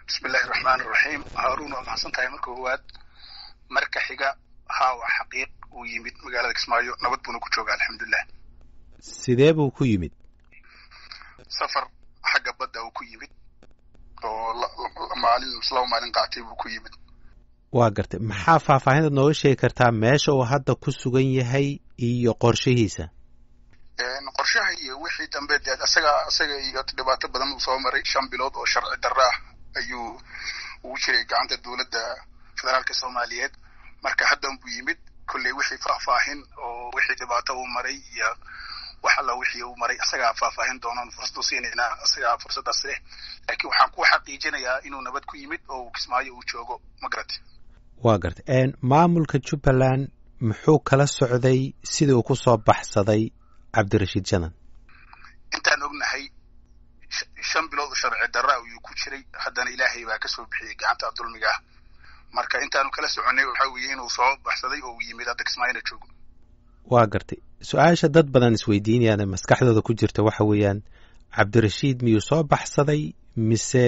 bismillahi raxmaan iraxiim haaruun waa maxadsan tahay marka koowaad marka xiga haa waa xaqiiq uu yimid magaalada kismaayo nabad buuna ku jooga alxamdulilah sidee buu ku yimid safar xagga badda uu ku yimid oo maalin laba maalin qaatay buu ku yimid waa gartay maxaa faahfaahinta nooga sheegi kartaa meesha uu hadda ku sugan yahay iyo qorshihiisa qorshaha iyo wixii dambe dee asaga asaga iyo dhibaato badan uu soo maray shan bilood oo sharci darro ah ayuu ugu jiray gacanta dowladda federaalka soomaaliyeed marka haddan buu yimid kolley wixii faahfaahin oo wixii dhibaato uu maray iyo wax alla wixii uu maray asagaa faahfaahin doonaan fursad u siinaynaa asagaa fursaddaas leh laakiin waxaan ku xaqiijinayaa inuu nabad ku yimid oo kismaayo uu joogo ma garate waa gartay maamulka jubbaland muxuu kala socday sidii uu ku soo baxsaday cabdirashiid janan intaan ognahay shan bilood sharci darra ayuu ku jiray haddana ilaahay baa kasoo bixiyey gacanta dulmiga ah marka intaanu kala soconay waxaa weeye inuu soo baxsaday oo uu yimid hadda kismaayona joogo waa gartay su-aasha dad badan isweydiinayaan ee maskaxdooda ku jirta waxa weeyaan cabdirashiid miyuu soo baxsaday mise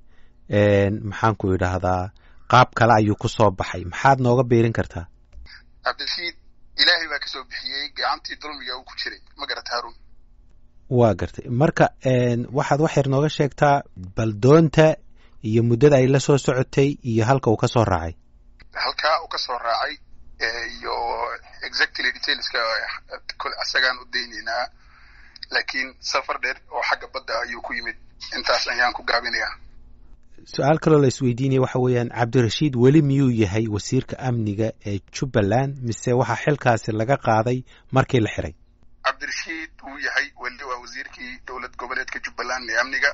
maxaan ku idhaahdaa qaab kale ayuu ku soo baxay maxaad nooga biirin kartaa cabdirashiid ilaahay baa kasoo bixiyey gacantii dulmiga uu ku jiray ma garata haarun waa gartay marka waxaad wax yar nooga sheegtaa bal doonta iyo muddada ay la soo socotay iyo halka uu ka soo raacay halkaa uu ka soo raacay iyo exactly detailska asagaan u daynaynaa laakiin safar dheer oo xagga badda ayuu ku yimid intaas ayaan ku gaabinayaa su-aal kaloo la isweydiinaya waxa weeyaan cabdirashiid weli miyuu yahay wasiirka amniga ee jubbaland mise waxaa xilkaasi laga qaaday markii la xiray cabdirashiid wuu yahay weli waa wasiirkii dowlad goboleedka jubbaland ee amniga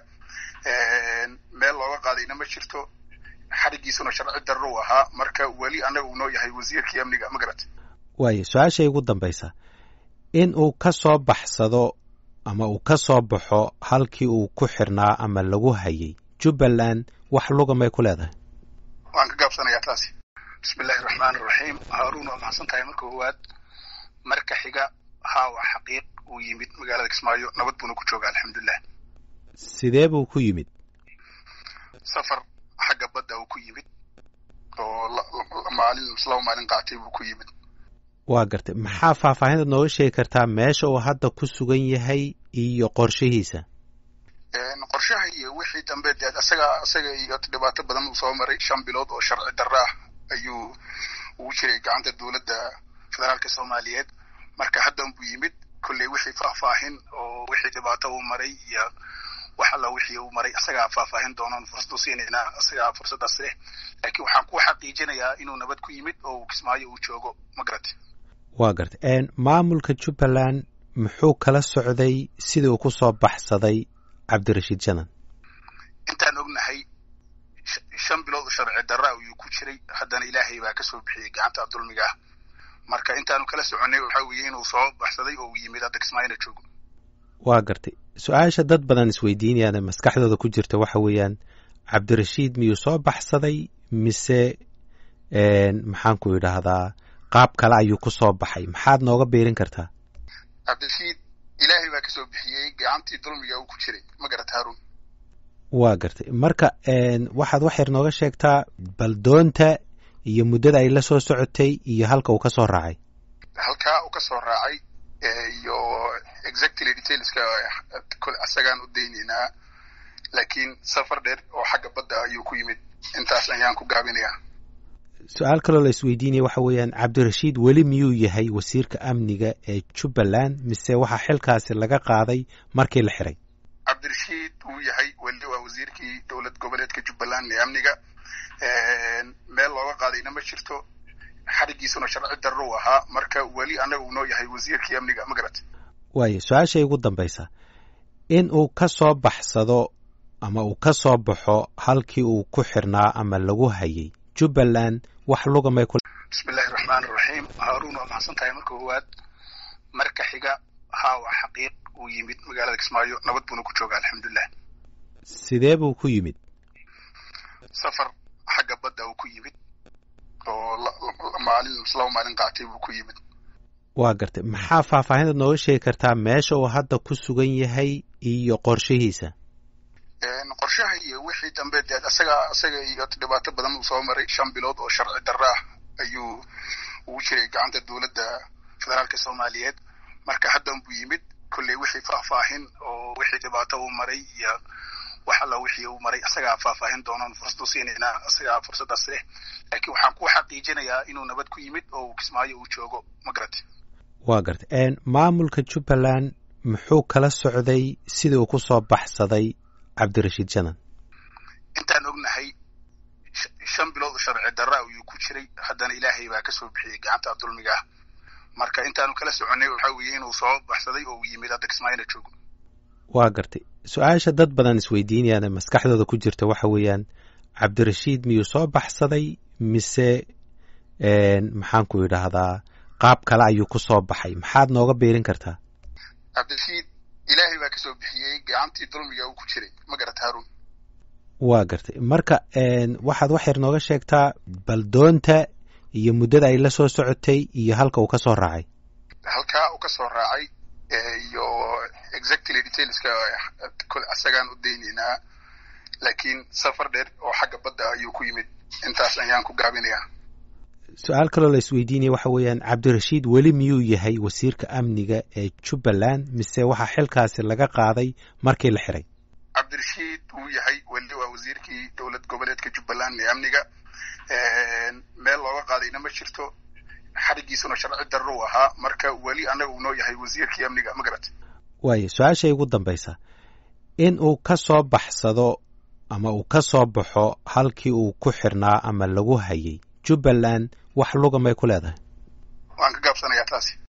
meel looga qaadayna ma jirto xarigiisuna sharci darro u ahaa marka weli annaga uu noo yahay wasiirkii amniga ma garat waayo su-aashay ugu dambaysa in uu ka soo baxsado ama uu ka soo baxo halkii uu ku xirnaa ama lagu hayay jubbaland wax luga may ku leedahay waan ka gaabsanayaa taasi bismillahi raxmaan iraxiim haaruun waa maxadsan tahay marka koowaad marka xiga haa waa xaqiiq uu yimid magaalada kismaayo nabad buuna ku jooga alxamdulilah sidee buu ku yimid safar xagga badda uu ku yimid oo maalin laba maalin qaatay buu ku yimid waa gartay maxaa faahfaahinta nooga sheegi kartaa meesha uu hadda ku sugan yahay iyo qorshihiisa qorshaha iyo wixii dambe dee asaga asaga iyo dhibaato badan uu soo maray shan bilood oo sharci darro ah ayuu ugu jiray gacanta dowladda federaalka soomaaliyeed marka haddan buu yimid kolley wixii faahfaahin oo wixii dhibaato uu maray iyo wax alla wixii uu maray asagaa faahfaahin doonaan fursad u siinaynaa asagaa fursaddaas leh laakiin waxaan ku xaqiijinayaa inuu nabad ku yimid oo kismaayo uu joogo ma garate waa gartay maamulka jubbaland muxuu kala socday sidii uu ku soo baxsaday cabdirashiid janan intaan ognahay shan bilood sharci darra ayuu ku jiray haddana ilaahay baa kasoo bixiyey gacanta dulmiga ah marka intaanu kala soconay waxaa weeye inuu soo baxsaday oo uu yimid hadda kismaayona joogo waa gartay su-aasha dad badan isweydiinayaan ee maskaxdooda ku jirta waxa weeyaan cabdirashiid miyuu soo baxsaday mise maxaan ku idhaahdaa qaab kale ayuu ku soo baxay maxaad nooga biirin kartaa cabdirashiid ilaahay baa kasoo bixiyey gacantii dulmiga uu ku jiray ma garata haarun waa gartay marka waxaad wax yar nooga sheegtaa bal doonta iyo muddada ay la soo socotay iyo halka uu ka soo raacay halkaa uu ka soo raacay iyo exactly detailska asagaan u daynaynaa laakiin safar dheer oo xagga badda ayuu ku yimid intaas ayaan ku gaabinayaa su-aal kaloo la isweydiinaya waxa weeyaan cabdirashiid weli miyuu yahay wasiirka amniga ee jubbaland mise waxaa xilkaasi laga qaaday markii la xiray cabdirashiid wuu yahay weli waa wasiirkii dowlad goboleedka jubbaland ee amniga meel looga qaadayna ma jirto xarigiisuna sharci darro u ahaa marka weli annaga uu noo yahay wasiirkii amniga ma garat waayo su-aashay ugu dambaysa in uu ka soo baxsado ama uu ka soo baxo halkii uu ku xirnaa ama lagu hayay jubbaland wax luga may ku bismillahi raxmaan iraxiim haaruun waa maxadsan tahay marka koowaad marka xiga haa waa xaqiiq uu yimid magaalada kismaayo nabad buuna ku jooga alxamdulilah sidee buu ku yimid safar xagga badda uu ku yimid oo maalin laba maalin qaatay buu ku yimid waa gartay maxaa faahfaahinta nooga sheegi kartaa meesha uu hadda ku sugan yahay iyo qorshihiisa qorshaha iyo wixii dambe dee isaga isaga iyo dhibaato badan uu soo maray shan bilood oo sharci darro ah ayuu ugu jiray gacanta dowladda federaalka soomaaliyeed marka haddan buu yimid kolley wixii faahfaahin oo wixii dhibaato uu maray iyo wax alla wixii uu maray isagaa faahfaahin doonan fursad u siinaynaa isagaa fursaddaas leh laakiin waxaan ku xaqiijinayaa inuu nabad ku yimid oo uu kismaayo uu joogo ma garati waa gartay maamulka jubbaland muxuu kala socday sidii uu ku soo baxsaday cabdirashiid janan intaan ognahay shan bilood oo sharci darra ayuu ku jiray haddana ilaahay baa ka soo bixiyey gacanta dulmiga ah marka intaanu kala soconnay waxaa weeye inuu soo baxsaday oo uu yimid hadda kismaayona joogo waa gartay su-aasha dad badan isweydiinayaan maskaxdooda ku jirta waxa weeyaan cabdirashiid miyuu soo baxsaday mise maxaan ku idhaahdaa qaab kale ayuu ku soo baxay maxaad nooga beerin kartaa cabdirashiid ilaahay baa kasoo bixiyey gacantii dulmiga uu ku jiray ma garata haruun waa gartay marka waxaad wax yar nooga sheegtaa bal doonta iyo muddada ay la soo socotay iyo halka uu ka soo raacay halkaa uu ka soo raacay iyo exactly detailska isagaan u daynaynaa laakiin safar dheer oo xagga badda ayuu ku yimid intaas ayaan ku gaabinayaa su-aal kaloo la isweydiinaya waxa weeyaan cabdirashiid weli miyuu yahay wasiirka amniga ee jubbaland mise waxaa xilkaasi laga qaaday markii la xiray cabdirashiid wuu yahay weli waa wasiirkii dowlad goboleedka jubbaland ee amniga meel looga qaadayna ma jirto xarigiisuna sharci darro u ahaa marka weli annaga uu noo yahay wasiirkii amniga ma garat waayo su-aashay ugu dambaysa in uu ka soo baxsado ama uu ka soo baxo halkii uu ku xirnaa ama lagu hayay jubbaland wax luga may ku leedahay waan ka gaabsanayaa taasi